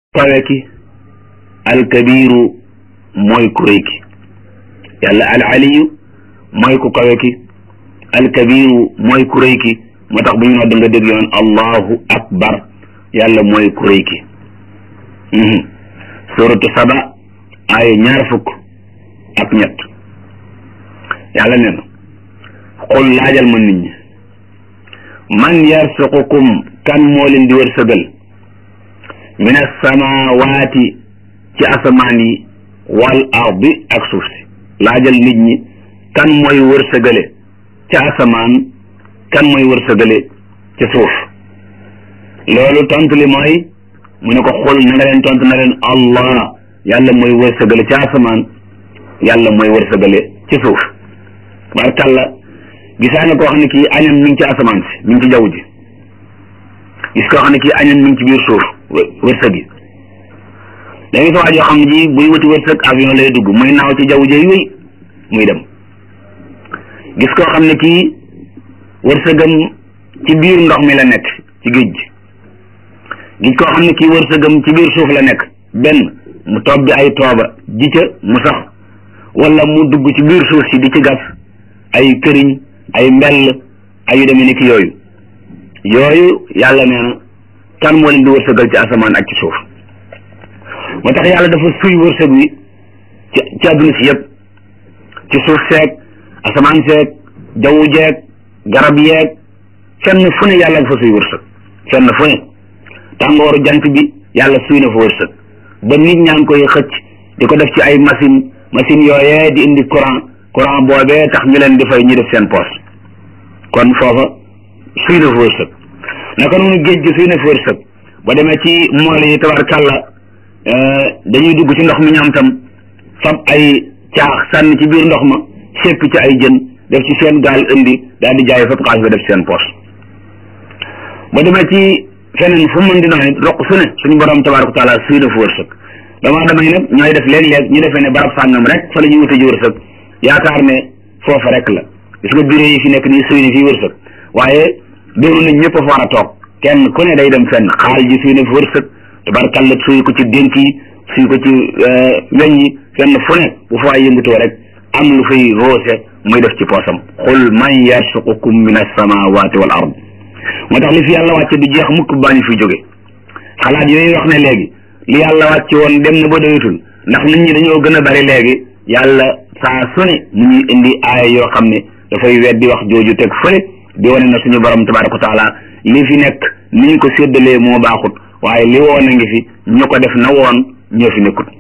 kawe ki alkabiru mooy ku rëy ki yàlla al aliyu mooy ku kawe ki alkabiru mooy ku rëy ki moo tax bu ñu nodd nga dégg yoon allahu akbar yàlla mooy ku rëy ki suratu saba ay ñaar fukk ak ñett yàlla nee na xul laajal ma nit ñi man yarsuqukum kan moo leen di wërsëgal min asamawaati ci asamaan yi wal ardi ak suuf si laajal nit ñi kan mooy wërsëgale ca asamaan kan mooy wërsëgale ca suuf loolu tontu li mooy mu ne ko xul na nga leen tontu na leen allah yàlla mooy wërsëgale ca asamaan yàlla mooy wërsëgale ci suuf barkalla gisaa nga koo xam ne kii añam mi ngi ci asamaan si mi ngi ci jaww ji gis koo xam ne kii añam mi ngi ci biir suuf wërsëg yi da ngay sa waajoo xam ne ji buy wuti wërsëg avion lay dugg muy naaw ci jaww ji wéy muy dem gis koo xam ne kii wërsëgam ci biir ndox mi la nekk ci géej gi gis koo xam ne kii wërsëgam ci biir suuf la nekk benn mu toog bi ay tooba ji ca mu sax wala mu dugg ci biir suuf si di ci gas ay këriñ ay mbell ay yu demee ni ki yooyu yooyu yàlla nee na kan moo leen di wërsëgal ci asamaan ak ci suuf moo tax yàlla dafa suy wërsëg wi ci ci àdduna si yëpp ci suuf seeg asamaan seeg jaww jeeg garab yeeg fenn fu ne yàlla nga fa suy wërsëg fenn fu ne tàngooru jant bi yàlla suy na fa wërsëg ba nit ñaa ngi koy xëcc di ko def ci ay machine machine yooyee di indi courant courant boobee tax ñu leen di fay ñu def seen poche kon foofa suy na fa wërsëg naka noonu géej gi suy na fa wërsëg ba demee ci mool yi tabarkàlla dañuy dugg ci ndox mi ñoom tam fab ay caax sànni ci biir ndox ma sépp ci ay jën def ci seen gaal indi daal di jaay fab xaalis ba def ci seen poche ba demee ci feneen fu mën di doon it roq su ne suñu borom tabaraka taala suy na fa wërsëg dama damay nag ñooy def léeg-léeg ñu defee ne barab sàngam rek fa la ñuy wute ji wërsëg yaakaar ne foofa rek la gis nga bureau yi fi nekk nii suy na fii wërsëg waaye doonu nañ ñëpp a fa war a toog kenn ku ne day dem fenn xaal ji suy na fi wërsëg tabarkalla suy ko ci dénk yi suy ko ci weñ yi fenn fu ne bu fa yëngutoo rek am lu fay roose muy def ci poosam xul man yarsuqukum min alsamawati wal ard moo tax li fi yàlla wàcce du jeex mukk baa ñu fi jóge xalaat yooyu wax ne léegi li yàlla wàcce woon dem na ba doyatul ndax nit ñi dañoo gën a bari léegi yàlla saa su ne mu ñuy indi aaya yoo xam ne dafay weddi wax jooju teg fële di wane na suñu borom tabaraka wa taala li fi nekk ni ñu ko séddalee moo baaxut waaye li woon a ngi fi ñu ko def na woon ñoo fi nekkut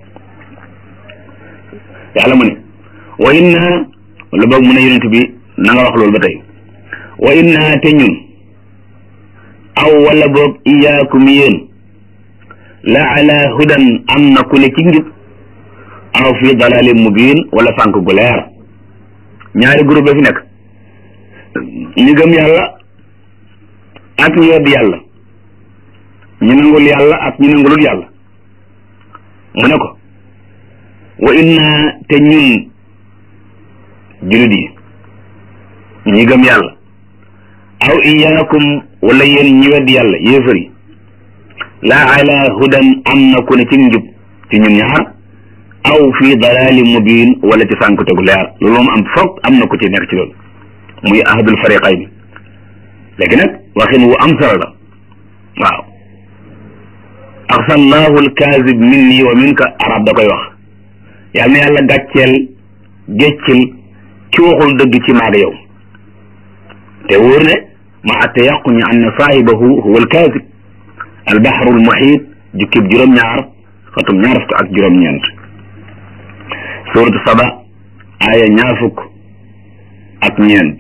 yàlla mu ne wa inna wala boog mu ne yonent bi na nga wax loolu ba tey wa inna te ñun aw wala boog iyaakum yéen la ala hudan am na ku ne ci njub aw fi dalalin mubin wala sànk gu leer ñaari groupe fi nekk ñu gëm yàlla ak ñu wedd yàlla ñu nangul yàlla ak ñu nangulul yàlla mu ne ko wa inna te ñun julit yi ñi gëm yàlla aw iyaakum wala yéen ñi wedd yàlla yéefar yi laa ala hudan am na ku ne ci njub ci ñun ñaar aw fi dalali mubin wala ci sànku tegu leer loolu moom am foog am na ku ci nekk ci loolu muy ahadul fariqayni léegi nag waxin wu am solo la waaw axsallahu alkaazib minni wa minka arab da koy wax yàlla na yàlla gàcceel géccil ki waxul dëgg ci maag yow te wóor ne ma atte yaquñu an na saahibahu huwa alkaazib albaxru almuxiit jukkib juróom-ñaar xatum ñaar fukk ak juróom-ñeent suuratu saba aaya ñaar fukk ak ñeent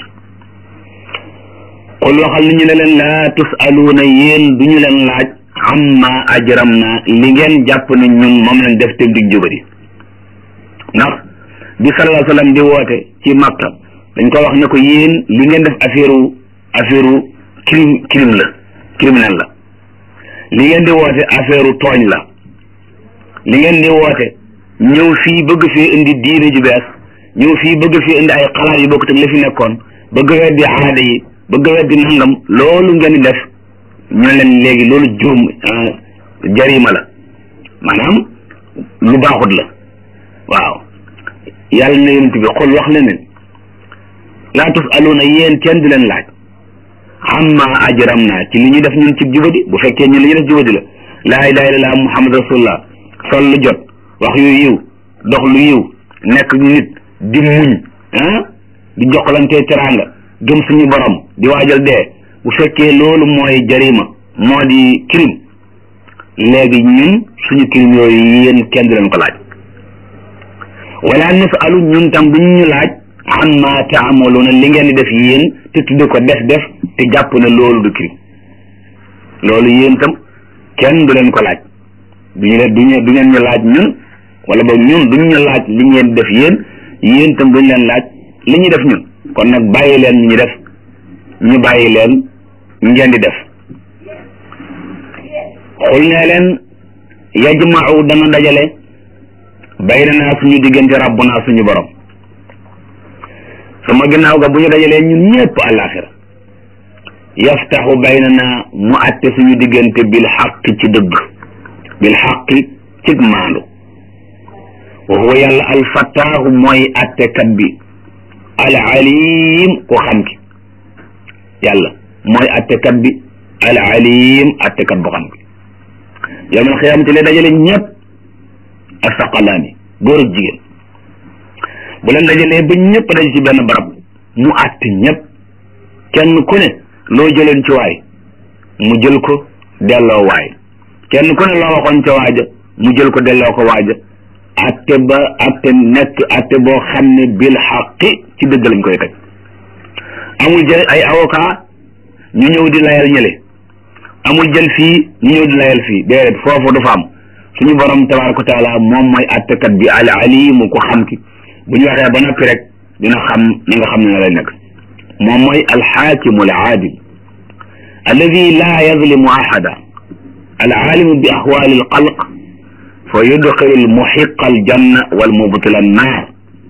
qul waxal ni ñu ne leen laa tusaluuna yéen du ñu leen laaj amma ajram na li ngeen jàpp ne ñun moom lañ def teg dig jubari ndax bi sallallahu alayhi wa sallam di woote ci Makka dañ ko wax ne ko yéen li ngeen def affaire affaire crime crime la criminel la li ngeen di woote affaire tooñ la li ngeen di woote ñëw fii bëgg fii indi diine ju bees ñëw fii bëgg fii indi ay xalaat yu bokkut ak li fi nekkoon bëgg weddi aada yi bëgg weddi nangam loolu ngeen di def ñu leen léegi loolu juum jarima la maanaam lu baaxut la waaw yàlla na yonent bi xol wax na ne laa tusaluuna yéen kenn di leen laaj amma ajram naa ci li ñuy def ñun ci jubadi bu fekkee ñun li ñuy def jubadi la laa ilaha illallah muhammad rasulullah sol lu jot wax yu yiw dox lu yiw nekk nit di muñ ah di jokkalante teraanga gëm suñu borom di waajal dee bu fekkee loolu mooy jarima moo di crime léegi ñun suñu crime yooyu yéen kenn du leen ko laaj wala nasalu ñun tam duñ ñu laaj amma taamaluuna li ngeen di def yéen te tudde ko def def te jàpp ne loolu du crime loolu yéen tam kenn du leen ko laaj duñu leen duñu du ngeen ñu laaj ñun wala boog ñun duñ ñu laaj li ngeen def yéen yéen tam duñ leen laaj li ñuy def ñun kon nag bàyyi leen ñu def ñu bàyyi leen ngeen di def xul ne leen yajmau dana dajale bayna naa suñu diggante rabbuna suñu borom sama ginnaaw ga bu ñu dajalee ñun ñëpp àllaaxira yaftaxu bayna naa mu atte suñu diggante bil xaq ci dëgg bil xaqi cig maandu wa huwa yàlla alfattaahu mooy attekat bi al alim ku xam ki yàlla mooy attekat bi al alim attekat bu xam ki yawmal xiyaamati lay dajale ñëpp ak saqalaani góor ak jigéen bu leen dajalee ba ñëpp daj ci benn barab mu àtte ñëpp kenn ku ne loo jëloon ci waay mu jël ko delloo waay kenn ku ne loo waxoon ca waaja mu jël ko delloo ko waaja àtte ba àtte nekk àtte boo xam ne bil xaqi ci dëgg lañ koy teg amul jël ay avocat ñu ñëw di layal ñële amul jël fii ñu ñëw di layal fii déedéet foofu du fa am suñu borom tabaraka wa taala moom mooy àttekat bi al alimu ko xam ki bu ñu waxee ba noppi rek dina xam na nga xam ne na lay nekk moom mooy alxaakimu al aadil alladi laa yazlimu ahada al alimu bi axwaali al xalq fa yudxilu al muxiqa al janna wal mubtila an naar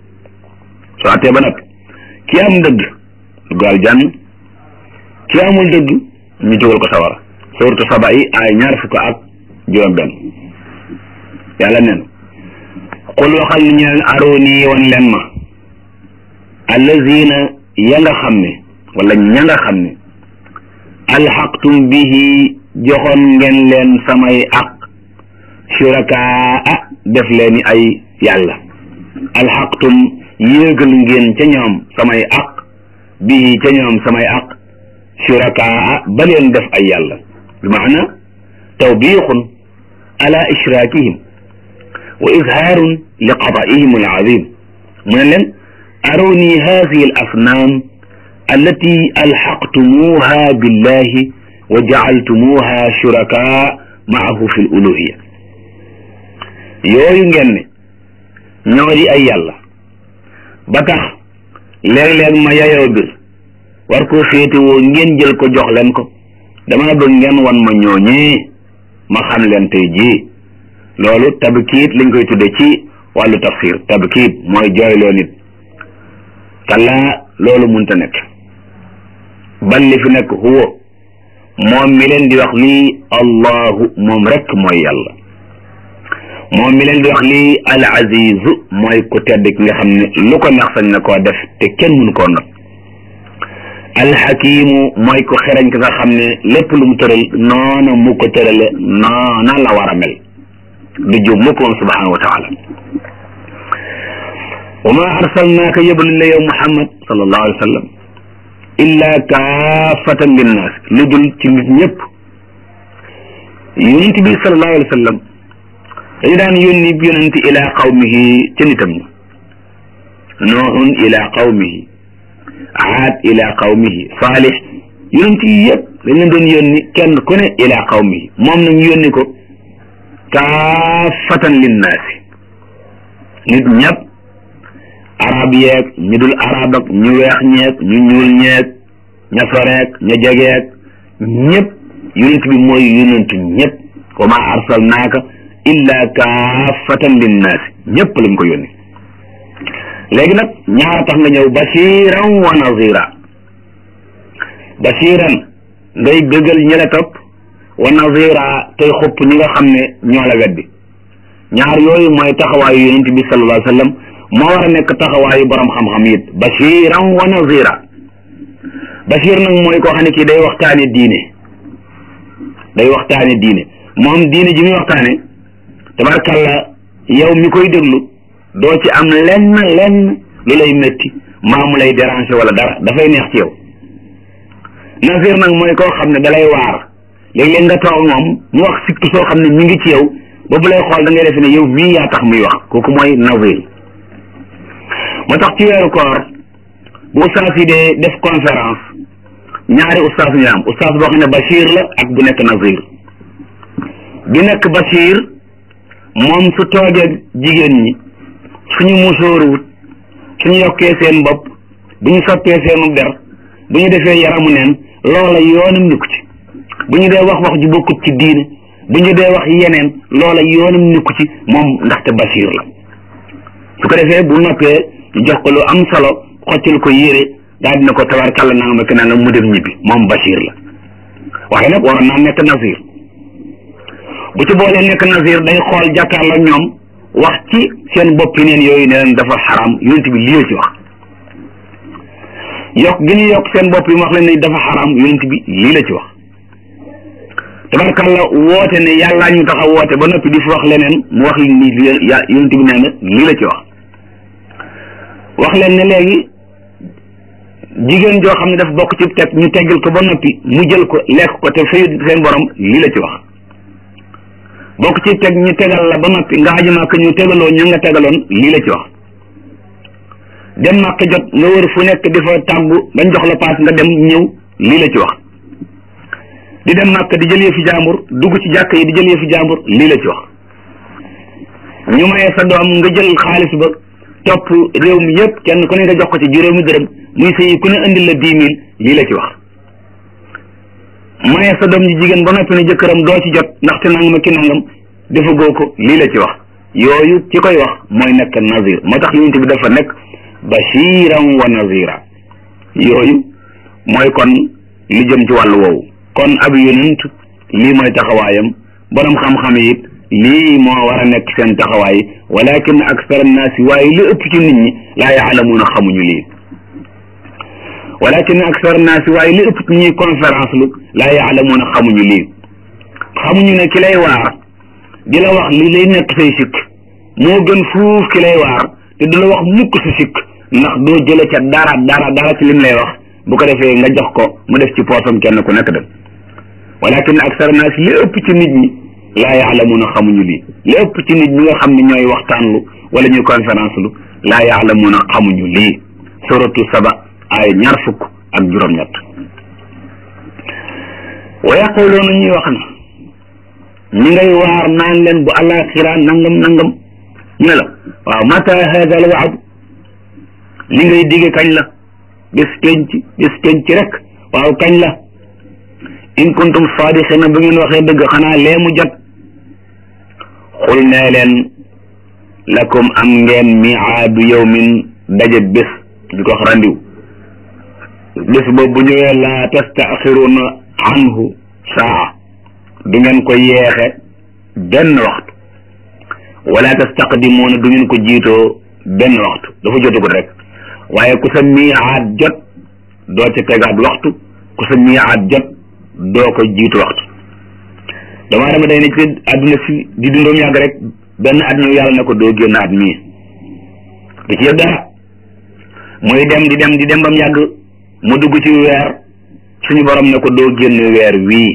soo attee ba noppi ki am dëgg dugg al jann ki amul dëgg ñu dugal ko sawara suuratu saba yi ay ñaar fukk ak juróom benn yàlla neen qul waxal ni ñeen arooni wan leen ma allazina ya nga xam ne wala ña nga xam ne alxaqtum bihi joxoon ngeen leen samay aq shurakaa def leeni ay yàlla alxaqtum yéegal ngeen ca ñoom samay aq bihi ca ñoom samay aq shurakaa ba leen def ay yàlla bi maana tawbiixun ala ishraakihim wa izhaarun li qadaa'ihim al-aziim mu ne leen arooni haadihi al-asnaam allati alxaqtumuuha billahi wa jacaltumuuha shurakaa maahu fi l-uluuhiya yooyu ngeen ne ñoo di ay yàlla ba tax léeg-léeg ma yayoo bir war koo féetewoo ngeen jël ko jox leen ko dama bëgg ngeen wan ma ñooñee ma xam leen tey jii loolu tabkiit lañ koy tudde ci wàllu tafsir tabkiit mooy jooyloo nit kallaa loolu munta nekk bal li fi nekk huwa moom mi leen di wax lii allahu moom rek mooy yàlla moom mi leen di wax lii al azizu mooy ku tedd ki nga xam ne lu ko neex sañ na koo def te kenn mënu koo not alxakimu mooy ko xereñ ki nga xam ne lépp lu mu tëral noona mu ko tërale noona la war a mel du jub mu ko moom subhanahu wa taala wa ma arsalnaaka yëbaluñ la yow muhammad sallallahu alayhi wa sallam illa kaafatan linnaas lu dul ci nit ñëpp yonent bi sallallahu alayhi wa sallam dañu daan yónni yonent ila qawmihi ca nitam ña noohun ila qawmihi aad ila qawmihi saalix yonent yi yëpp dañ leen doon yónni kenn ku ne ila qawmihi moom nag ñu yónni ko kaafatan linnaasi nit ñëpp arab yeeg ñu dul arab ak ñu weex ñeeg ñu ñuul ñeeg ña soreeg ña jegeeg ñëpp yonent bi mooy yonentu ñëpp wa ma arsalnaaka illa kaafatan linnaasi ñëpp lañ ko yónni léegi nag ñaara tax nga ñëw basiran wa nazira basiran ngay bëggal ñi la topp wa nazira tey xupp ñi nga xam ne ñoo la weddi ñaar yooyu mooy taxawaayu yonent bi sallallahu alayhi wa sallam moo war a nekk taxawaayu borom xam-xam it bashiran wa nazira bashir nag mooy koo xam ne kii day waxtaane diine day waxtaane diine moom diine ji muy waxtaane tabarkalla yow mi koy déglu doo ci am lenn lenn lu lay métti maamu lay déranger wala dara dafay neex ci yow nazir nag mooy koo xam ne dalay waar léeg-léeg nga toog moom mu wax sikk soo xam ne mi ngi ci yow ba bu lay xool da ngay defe ne yow mii yaa tax muy wax kooku mooy nazir moo tax ci weeru koor bu ustaas yi dee def conférence ñaari ustaas ñu am ustaas boo xam ne bashir la ak bu nekk nazir bi nekk bashir moom su toogee jigéen ñi suñu musóoruwut suñu yokkee seen bopp bu ñu soppee seenu der bu ñu defee yaramu neen loola yoonam nikku ci bu ñu dee wax wax ju bokkut ci diine bu ñu dee wax yeneen loola yoonam nikku ci moom ndaxte bashir la su ko defee bu noppee ñu jox ko lu am solo xoccal ko yére daal dina ko tabarkàlla naa ma naa nga mu dem ñibbi moom bashir la waaye nag waroon naa nekk nazir bu ci boolee nekk nazir day xool jàkkaarloo ñoom wax ci seen boppi neen yooyu ne leen dafa xaram yonent bi lii la ci wax yokk gi ñu yokk seen bopp yi mu wax leen ne dafa xaram yonent bi lii la ci wax tabarkàlla woote ne yàllaa ñu tax a woote ba noppi di fi wax leneen mu wax ni yonent bi nee na lii la ci wax wax leen ne léegi jigéen joo xam ne dafa bokk ci teg ñu teggal ko ba noppi mu jël ko lekk ko te fayu seen borom lii la ci wax bokk ci teg ñu tegal la ba noppi nga aju màkk ñu tegaloo ñu nga tegaloon lii la ci wax dem màkk jot nga wër fu nekk di fa tàggu bañ jox la paas nga dem ñëw lii la ci wax di dem màkk di jël yëfi jàmbur dugg ci jàkk yi di jël yëfi jàmbur lii la ci wax ñu mayee sa doom nga jël xaalis ba topp réew mi yëpp kenn ku ne nga jox ko ci juróomi dërëm muy sëyi ku ne indil la dix mille lii la ci wax maye sa doom ji jigéen ba noppi ne jëkkëram doo ci jot ndaxte nangam ak ki nangam dafa goo ko lii la ci wax yooyu ci koy wax mooy nekk nazir moo tax yonent bi dafa nekk bashiran wa nazira yooyu mooy kon li jëm ci wàllu woowu kon ab yonent lii mooy taxawaayam borom xam-xam yi it lii moo war a nekk seen taxawaay walakin aksar annaasi waaye li ëpp ci nit ñi laa yaalamuuna xamuñu lii walakin aksar annaasi waaye li ëpp ci ñuy conférence lu laa yaalamuuna xamuñu lii xamuñu ne ki lay waar di la wax li lay nekk say sikk moo gën fuuf ki lay waar te du la wax mukk sa sikk ndax doo jële ca dara dara dara ci lim lay wax bu ko defee nga jox ko mu def ci poosam kenn ku nekk dem walakin aksar annaasi li ëpp ci nit ñi laa yaalamuuna xamuñu lii li ëpp ci nit ñi nga xam ne ñooy waxtaanlu wala ñuy conférence lu laa yaalamuuna xamuñu lii suratu saba ay ñaar fukk ak juróom-ñett wa yaquluuna ñuy wax na ñi ngay waar naan leen bu alaxira nangam nangam ñu ne la waaw mata hada al waad li ngay digge kañ la bis penc bis penc rek waaw kañ la in kuntum saadiqina bu ngeen waxee dëgg xanaa lee mu jot xul nee leen lakum am ngeen miaadu yawmin daje bés di ko wax randiw bés boobu bu ñëwee laa tastaaxiruna anhu saa du ngeen ko yeexe benn waxtu wala tastaqdimuuna du ngeen ko jiitoo benn waxtu dafa jotagul rek waaye ku sa miaad jot doo ca tegaat waxtu ku sa miaad jot doo ko jiitu waxtu damaa dama day ne ci àdduna si di dundoom yàgg rek benn at ñëw yàlla ne ko doo génn at mii du ci yëg dara muy dem di dem di dem bam yàgg mu dugg ci weer suñu borom ne ko doo génn weer wii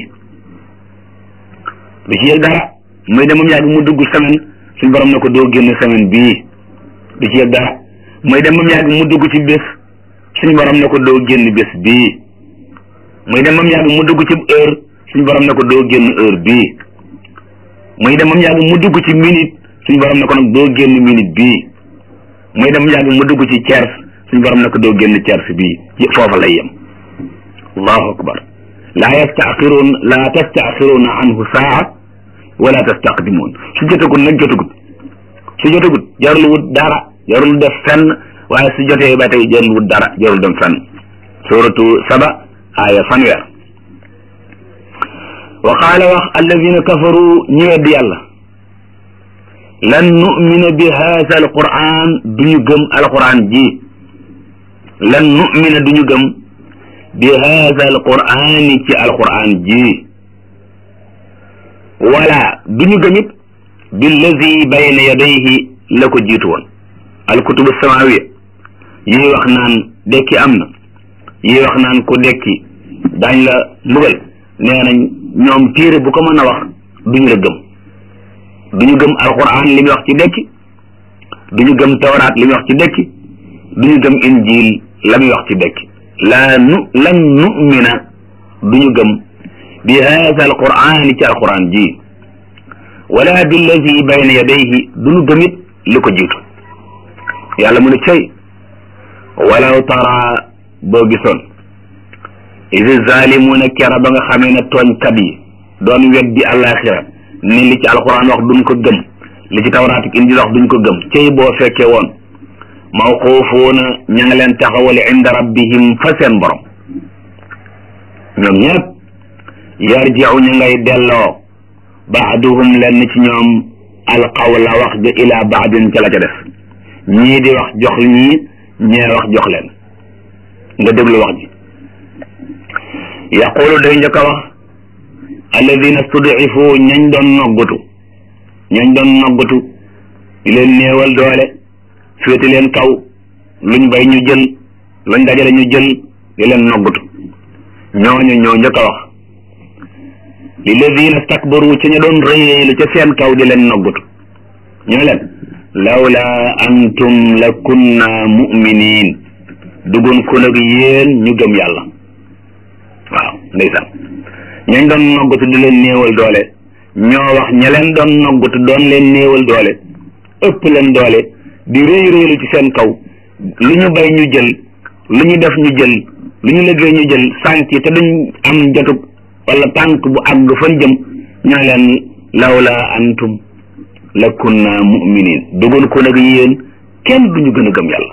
du ci yëg dara muy dem bam yàgg mu dugg semaine suñu borom ne ko doo génn semaine bii du ci yëg dara muy dem bam yàgg mu dugg ci bés suñu borom ne ko doo génn bés bii muy dem bam yàgg mu dugg ci heure suñu borom ne ko doo génn heure bii muy dem bam yàgg mu dugg ci minute suñu borom ne ko nag doo génn minute bii muy dem bam yàgg mu dugg ci tiers suñu borom ne ko doo génn tiers bii foofa lay yem allahu akbar laa yastaaxiruun laa tastaaxiruuna anhu saa wala tastaqdimuun su jotagut nag jotagut su jotagut jarul wut dara jarul def fenn waaye su jotee ba tey jarul wut dara jarul dem fenn suratu saba aaya fanweer wa qaala wax alladina kafaru ñi weddi yàlla lan nu'mina bi haasa alquran duñu gëm alquran ji lan nu'mina duñu gëm bi haasa alqurani ci alquran ji wala duñu gëmit billazi bayna yadayhi la ko jiitu woon alkutubu samawiya yi wax naan dekki am na yi wax naan ku dekki daañ la mbugal nee nañ ñoom téere bu ko mën a wax duñu la gëm duñu gëm alquran li muy wax ci dekki duñu gëm tawraat li muy wax ci dekki duñu gëm injil la muy wax ci dekki la nu lan nu'mina duñu gëm bi haasa alqurani ci alquran ji wala billazi bayna yadayhi duñu gëmit li ko jiitu yàlla mu ne cay walaw tara boo gisoon idi zalimuna kera ba nga xamee ne tooñkat yi doon weddi àllaaxira ni li ci alquran wax duñ ko gëm li ci tawraat ak injil wax duñ ko gëm cey boo fekkee woon mawquufuuna ña nga leen taxawale inda rabbihim fa seen borom ñoom ñëpp yarjiu ña ngay delloo baaduhum lenn ci ñoom alqawla wax ja ila baadin ca la ca def ñii di wax jox ñii ñee wax jox leen nga déglu wax ji yaqulu day njëkk a wax alladina studifu ñañ doon noggutu ñañ doon noggutu di leen néewal doole féeti leen kaw luñ bay ñu jël luñ dajale ñu jël di leen noggutu ñooñu ñoo njëkk a wax lilladina stakbaru ci ña doon rëylu ca seen kaw di leen noggutu ñu leen lawla antum la kunna muminin dugun ko nag yéen ñu gëm yàlla waaw ndeysaan ñañ doon noggutu di leen néewal doole ñoo wax ña leen doon noggutu doon leen néewal doole ëpp leen doole di réy réylu ci seen kaw lu ñu bay ñu jël lu ñu def ñu jël lu ñu liggéey ñu jël sànq te duñ am jotug wala tànk bu àgg fan jëm ñoo leen lawla antum la kunna muminin dugun ko nag yéen kenn duñu gën a gëm yàlla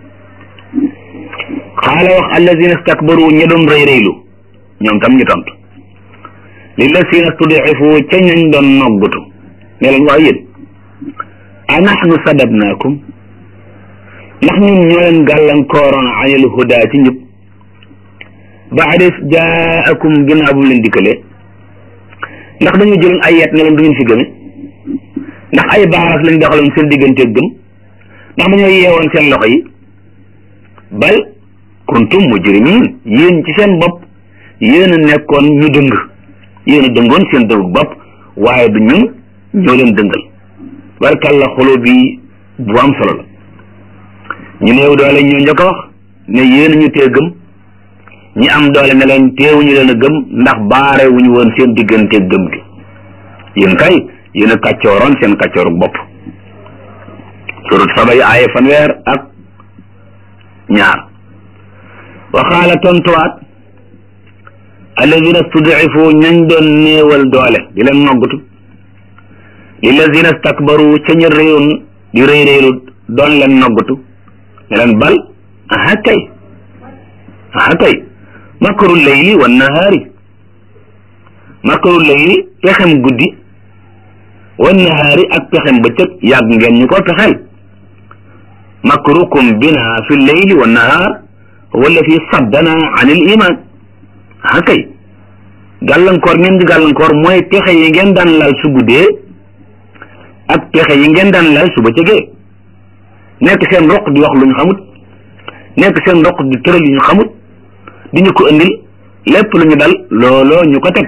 xaala wax allazina stakbaru ña doon rëy rëylu ñoom tam ñu tontu lillazina studifu ca ñañ doon noggutu ne leen waaw yéen a nahnu sadadnaakum ndax ñun ñoo leen gàllankooroon anil huda ci njub baada jaakum ginnaaw bu mu leen dikkalee ndax dañoo jëloon ay yet ne leen du ngeen fi gëme ndax ay baaras lañ doxaloon seen digganteeg gëm ndax dañoo yeewoon seen loxo yi bal kuntum mujrimin yéen ci seen bopp yéen a nekkoon ñu dëng yéen a dëngoon seen dëng bopp waaye du ñun ñoo leen dëngal barkalla xolo bi bu am solo la ñu néew doole ñoo njëkk a wax ne yéen ñu tee gëm ñi am doole ne leen teewuñu leen a gëm ndax baare wuñu woon seen digganteeg gëm gi yéen kay yéen a kàccooroon seen kàccoorug bopp surut saba yi aaye fanweer ak ñaar waxaala tontuwaat alladina studifu ñañ doon néewal doole di leen noggutu lilladina stakbaru ca ñu réyoon di réy réylu doon leen noggutu ne leen bal aha kay aha kay makaru layli wa nahaari makaru layli pexem guddi wa nahaari ak pexem bëccëg yàgg ngeen ñu ko pexeel makrukum bina fi layli wa nahaar wala fi saddana an il iman ah kay gàllankoor ngeen di gàllankoor mooy pexe yi ngeen daan lal su guddee ak pexe yi ngeen daan lal su bëccëgee nekk seen roq di wax lu ñu xamut nekk seen roq di tëral yu ñu xamut di ñu ko indil lépp lu ñu dal looloo ñu ko teg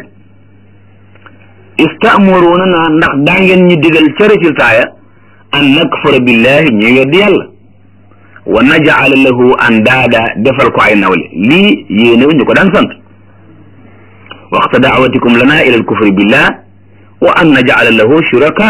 istaamuruna naa ndax daa ngeen ñu digal ca résultat ya an nakfura billahi ñuy weddi yàlla wa najala lahu andaada defal ko ay nawle lii yéenew ñu ko daan sant waxta daawatikum lana ila alkufri billah wa an najala lahu shuraka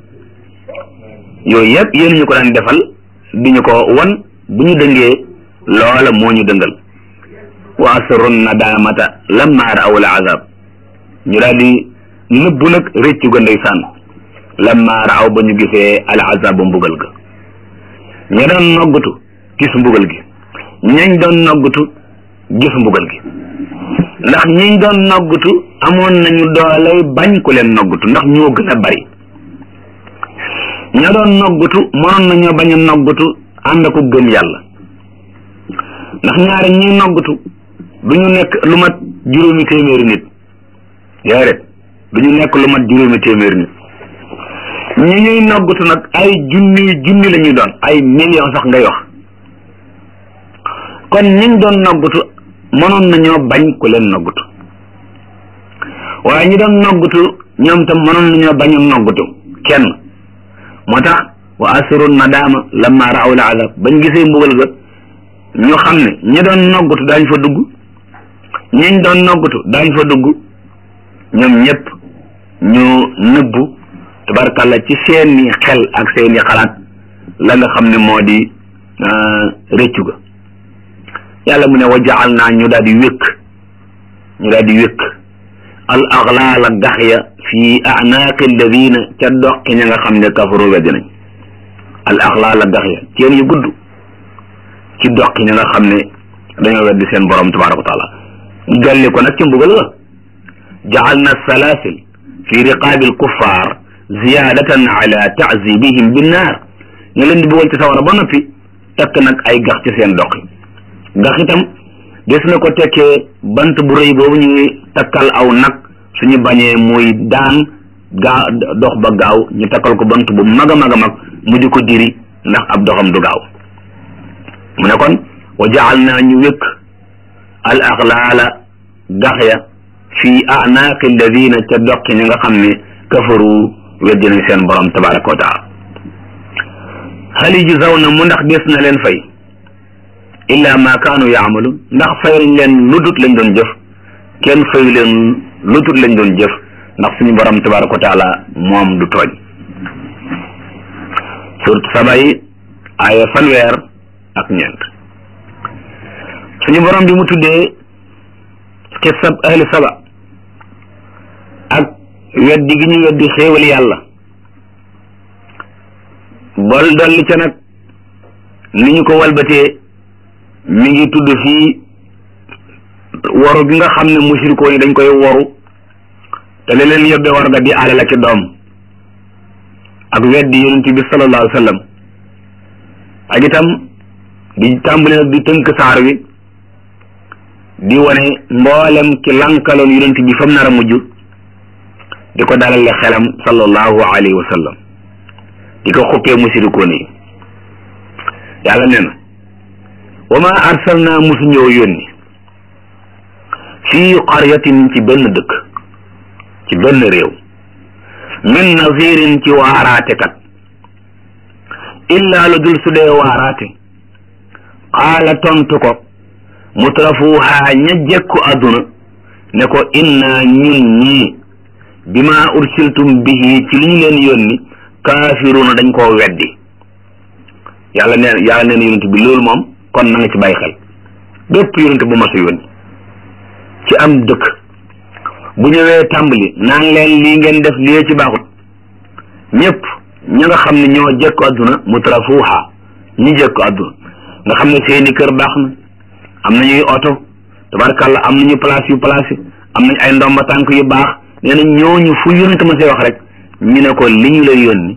yooyu yëpp yéen ñu ko daan defal di ñu ko wan bu ñu dëngee loola moo ñu dëngal wa asrun nadamata lamma raaw al azab ñu daal di nëbbu nag réccu ga ndeysaan lamma raaw ba ñu gisee al azab ba mbugal ga ña doon noggutu gis mbugal gi ñañ doon noggutu gis mbugal gi ndax ñiñ doon noggutu amoon nañu dooley bañ ku leen noggutu ndax ñoo gën a bari ña doon noggutu mënoon nañoo bañ a noggutu ànd ko gëm yàlla ndax ñaari ñiy noggutu du ñu nekk lu mat juróomi téeméeri nit déedéet du ñu nekk lu mat juróomi téeméeri nit ñi ñuy noggutu nag ay junni junni la ñuy doon ay million sax ngay wax kon ñiñ doon noggutu mënoon nañoo bañ ku leen noggutu waaye ñi doon noggutu ñoom tam mënoon nañoo bañ a noggutu kenn moo tax wa asiru nadaama lamma raaw la azab bañ gisee mbugal ga ñu xam ne ñi doon noggutu daañ fa dugg ñiñ doon noggutu daañ fa dugg ñoom ñëpp ñu nëbbu tabarkalla ci seeni xel ak seeni xalaat la nga xam ne moo di rëccu ga yàlla mu ne wa jaal naa ñu daal di wékk ñu daal di wékk al aglaala gax ya fi anaaqi alladina ca doqi ña nga xam ne kafaru weddi nañ al aglaala gax ya ceen yu gudd ci doqi ña nga xam ne dañoo weddi seen borom tabaraka wa taala dolli ko nag ci mbugal ga jaal na salaasil fi riqaabi alkuffar ziyaadatan ala taazibihim binnaar ñu leen di bëggoon ci sawara ba noppi takk nag ay gax ci seen doq yi gax itam des na ko tekkee bant bu rëy boobu ñuy takkal aw nag suñu bañee muy daan gaa dox ba gaaw ñu takkal ko bant bu mag a mag a mag mu di ko diri ndax ab doxam du gaaw mu ne kon wa jaal naa ñu wékk al axlaala gax ya fi anaaqi alladina ca doqi ñi nga xam ne kafaru weddi nañ seen borom tabaraka wa taala hal yujzawna mu ndax des na leen fay illa ma kaanu yaamaluun ndax fayuñ leen ludut lañ doon jëf kenn fayu leen ludut lañ doon jëf ndax suñu borom tabaraka wa taala moom du tooñ surat saba yi aaya fanweer ak ñeent suñu borom bi mu tuddee xisab ahli saba ak weddi gi ñu weddi xéewal yàlla bol dolli ca nag ni ñu ko walbatee mi ngi tudd fii waru gi nga xam ne mushrikoon yi dañ koy waru te li leen yóbbee war nga di alal ak doom ak weddi yonent bi sallallahu alayhi wa sallam ak itam di tàmbali nag di tënk saar wi di wane mboolem ki lankaloon yonent bi fam nar a mujj di ko dalale xelam sallallahu alayhi wa sallam di ko xuppee musirikoon yi yàlla nee na wa ma arsalna musu ñëw yónni fii qaryatin ci benn dëkk ci benn réew min nazirin ci waaraate kat illa lu dul su dee waaraate qaala tontu ko mutrafuha ña jekku àdduna ne ko inna ñun ñii bima ursiltum bihi ci li ñu leen yónni kaafiruuna dañ koo weddi yàlla neen yàlla neen yonent bi loolu moom kon na nga ci bàyyi xel bépp yonent bu mas a yónni ci am dëkk bu ñëwee tàmbali naan leen lii ngeen def lii ci baaxut ñëpp ña nga xam ne ñoo jekku àdduna mutrafuha ñi jekku àdduna nga xam ne seeni kër baax na am nañuy oto tabarkàlla am nañu place yu place am nañ ay ndomba tànk yu baax nee na ñooñu fu yonent ma see wax rek ñu ne ko li ñu lay yónni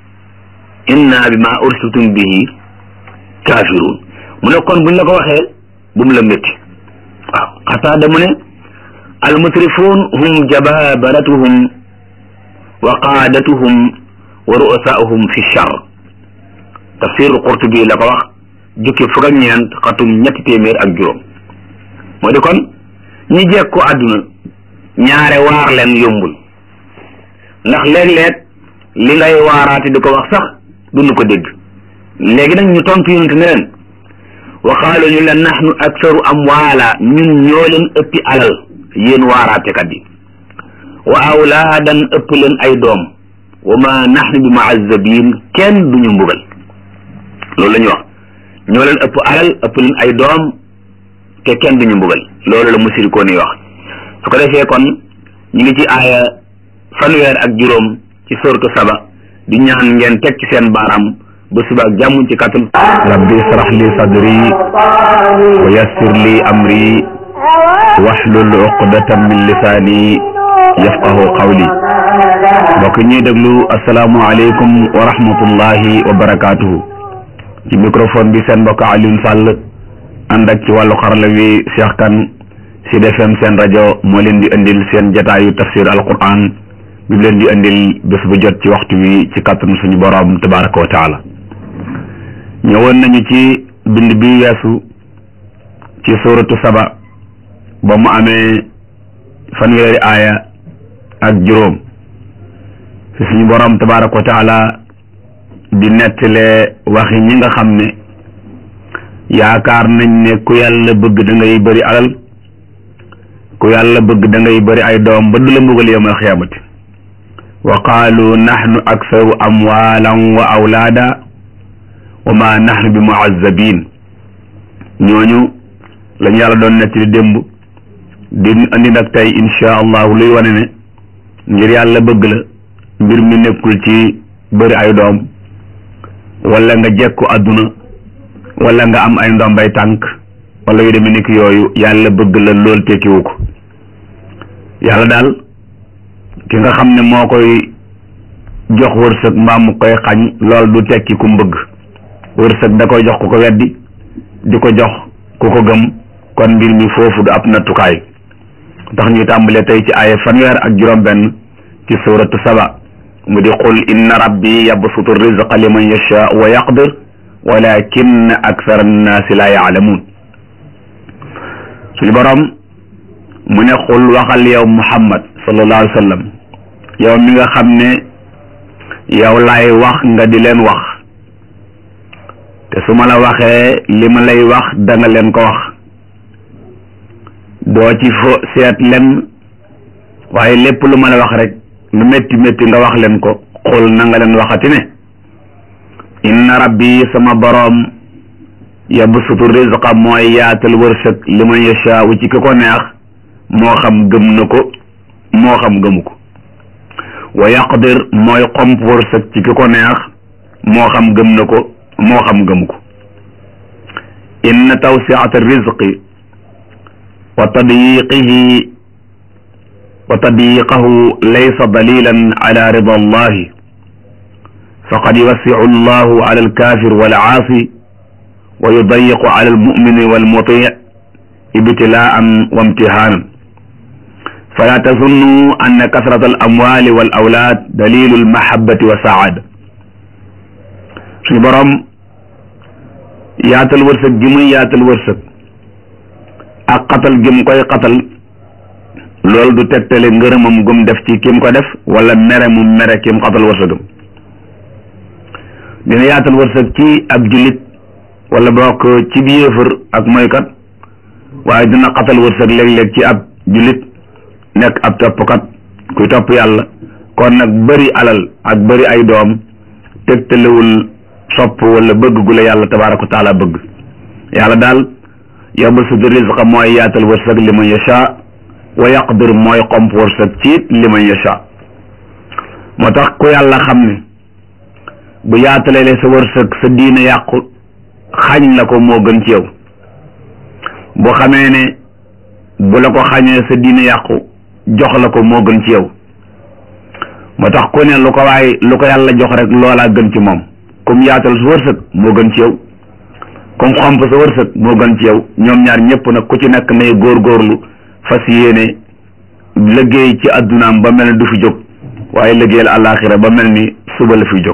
inna bi ma ursiltum bihi kaafiruun mu ne kon buñ la ko waxee bu mu la métti waaw xataada mu ne almutrifuun hum jababaratuhum wa qaadatuhum wa ru'asaahum fi char tafsir qurtubi la ko wax jukki fukk ak ñeent xatum ñetti téeméer ak juróom moo di kon ñi jekku àdduna ñaare waar leen yombul ndax léeg-léeg li ngay waaraate di ko wax sax duñu ko dégg léegi nag ñu tontu yonent ne leen waxaalu ñu leen nahnu aktaru amwaala ñun ñoo leen ëppi alal yéen waaraatekat yi wa awlaadan ëpp leen ay doom wa ma nahnu bi muazzabin kenn duñu mbugal loolu la ñu wax ñoo leen ëpp alal ëpp leen ay doom te kenn duñu mbugal loolu la musirikoon yi wax su ko defee kon ñu ngi ci aaya fanweer ak juróom ci sortu saba di ñaan ngeen teg ci seen baaraam ba suba ak jàmm ci kàttan rabbi israh li sadri wa yassir li amri wahlul uqdatan min lisaani yafqahu qawli mbokk ñuy déglu asalaamualeykum wa rahmatullahi wa barakaatuhu ci microphone bi seen mbokk Alioune Sall ànd ak ci wàllu xarala wi Cheikh Kane Sud FM seen rajo moo leen di indil seen jataayu tafsir alquran bi leen di indil bés bu jot ci waxtu wi ci kàttanu suñu borom tabaraka wa taala ñëwoon nañu ci bind bi weesu ci suratu saba ba mu amee fanweeri aaya ak juróom fi suñu borom tabaraka wa taala di nettalee waxi ñi nga xam ne yaakaar nañ ne ku yàlla bëgg da ngay bëri alal ku yàlla bëgg da ngay bëri ay doom ba du la mbugal yawmal xiyaamati wa qaalu naxnu aksaru amwaalan wa awlaada wa ma naxnu bi muazzabin ñooñu lañu yàlla doon nettali démb di andi nag tey insha allahu luy wane ne ngir yàlla bëgg la mbir mi nekkul ci bëri ay doom wala nga jekku àdduna wala nga am ay ndombay tànk wala yu demee nekk yooyu yàlla bëgg la lool tekkiwu ko yàlla daal ki nga xam ne moo koy jox wërsëg mbaa mu koy xañ lool du tekki ku mbëgg wërsëg da koy jox ku ko weddi di ko jox ku ko gëm kon mbir mi foofu du ab nattukaay tax ñuy tàmbale tey ci aaya fanweer ak juróom benn ci suratu saba mu di qul inna rabbi yabsutu rizqa liman yasha wa yaqdir walakin akthara annaasi la yaalamuun suñu borom mu ne xul waxal yow muhammad sallallahu alayhi wa sallam yow mi nga xam ne yow laay wax nga di leen wax te su ma la waxee li ma lay wax da nga leen ko wax doo ci fo seet len waaye lépp lu ma la wax rek lu métti métti nga wax leen ko xul na nga leen waxati ne inna rabbi sama boroom yabsutu rizqa mooy yaatal wërsëg li man yashaawu ci ki ko neex moo xam gëm na ko moo xam gëmu ko wa yaqdir mooy xomp wërsëg ci ki ko neex moo xam gëm na ko moo xam gëmu ko inna tawsiata rizqi wa tadyiqihi wa tadyiqahu laysa dalilan ala rida allahi faqad yuwassicu allahu ala alkafir walaasi wa yudayiqu ala almumini walmuti ibtilaan wa imtihaanan fala tazunnu anna kasrata alamwali wal awlaad dalilu almahabati wa saada suñu boroom yaatal wërsëg gi muy yaatal wërsëg ak xatal gi mu koy xatal loolu du tegtale ngërëmam gum def ci kim ko def wala mere mu mere kim xatal wërsëgam dina yaatal wërsëg ci ab jullit wala bokk ci bi yéefar ak moykat waaye dina xatal wërsëg léeg-léeg ci ab jullit nekk ab toppkat kuy topp yàlla kon nag bëri alal ak bëri ay doom tegtalewul sopp wala bëgg gu la yàlla tabaaraka wa taala bëgg yàlla daal yabsutu rizqa mooy yaatal wërsëg li man yasha wa yaqdir mooy xomp wërsëg ci li man yasha moo tax ku yàlla xam ne bu yaatalee sa wërsëg sa diine yàqu xañ la ko moo gën ci yow bu xamee ne bu la ko xañee sa diine yàqu jox la ko moo gën ci yow moo tax ku ne lu ko waay lu ko yàlla jox rek loolaa gën ci moom comme yaatal sa wërsëg moo gën ci yow comme xomp sa wërsëg moo gën ci yow ñoom ñaar ñëpp nag ku ci nekk nay góorgóorlu fas yéene liggéey ci addunaam ba mel ni du fi jóg waaye liggéeyal àllaaxira ba mel ni suba la fi jóg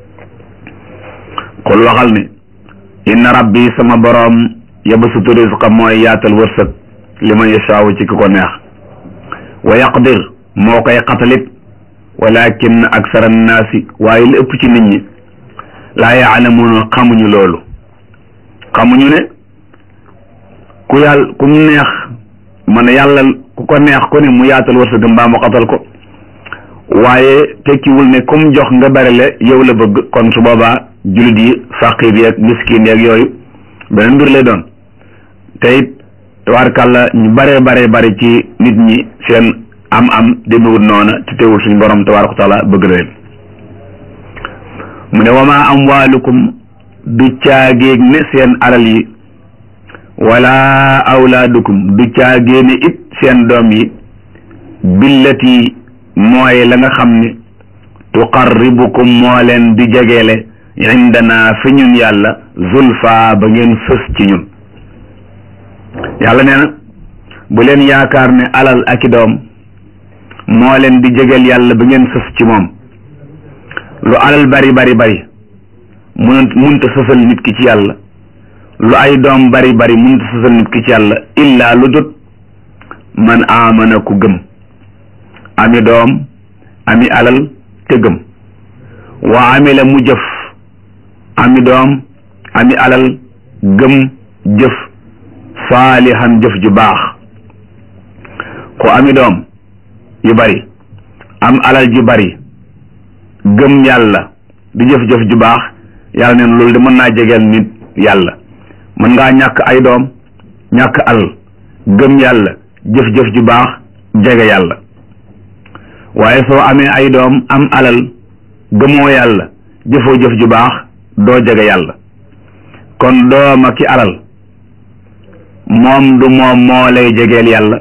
xul waxal ne inna rabbi sama boroom yabsutu rizqa mooy yaatal wërsëg li man yashaawu ci ki ko neex wa yaqdir moo koy xatalit walakin aksara annaasi waaye li ëpp ci nit ñi laa yaalamuuna xamuñu loolu xamuñu ne ku yàlla ku mu neex man yàlla ku ko neex ko ne mu yaatal wërsëgam mbaa mu xatal ko waaye tekkiwul ne comme jox nga bari le yow la bëgg kon su boobaa jullit yi faqir yeeg miskin yeeg yooyu beneen mbir lay doon te it tabaarkàlla ñu baree baree bari ci nit ñi seen am am demewul noona te teewul suñu borom tabaaraka wa taala bëgg na leen mu ne wama amwaalukum du caagéeg ne seen alal yi wala awlaadukum du caagéene it seen doom yi billati mooy la nga xam ne tuqarribukum moo leen di jegeele indana fi ñun yàlla zulfa ba ngeen fës ci ñun yàlla nee na bu leen yaakaar ne alal ak i doom moo leen di jegeel yàlla ba ngeen fës ci moom lu alal bari bari bari mun munta sësal nit ki ci yàlla lu ay doom bari bari munta sësal nit ki ci yàlla illaa lu dut man amana ku gëm ami doom ami alal te gëm wa amila mu jëf ami doom ami alal gëm jëf saalihan jëf ju baax ku ami doom yu bari am alal ju bari gëm yàlla di jëf-jëf ju baax yàlla neen loolu de mën naa jegeel nit yàlla mën ngaa ñàkk ay doom ñàkk alal gëm yàlla jëf-jëf ju baax jege yàlla waaye soo amee ay doom am alal gëmoo yàlla jëfoo jëf ju baax doo jege yàlla kon doom ak ki alal moom du moom moo lay jegeel yàlla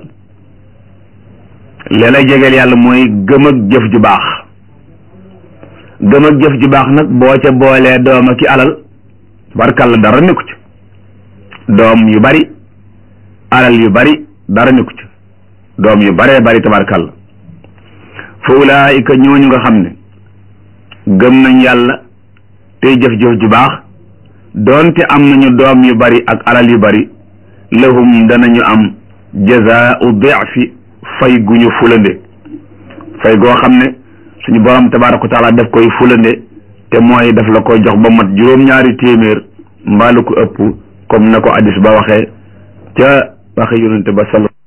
li lay jegeel yàlla mooy gëm ak jëf ju baax gëm ak jëf ju baax nag boo ca boolee doom ak ki alal barkalla dara nekku ci doom yu bari alal yu bari dara nekku ci doom yu baree bari tabarkalla fa ulaayika ñooñu nga xam ne gëm nañ yàlla tey jëf-jëf ju baax doonte am nañu doom yu bari ak alal yu bari lahum danañu am jazaau difi fay gu ñu fulande fay goo xam ne suñu borom tabaaraka wa taala daf koy fulande te mooy daf la koy jox ba mat juróom-ñaari téeméer mbaalu ko ëpp comme na ko addis ba waxee ca waxe yonente ba sal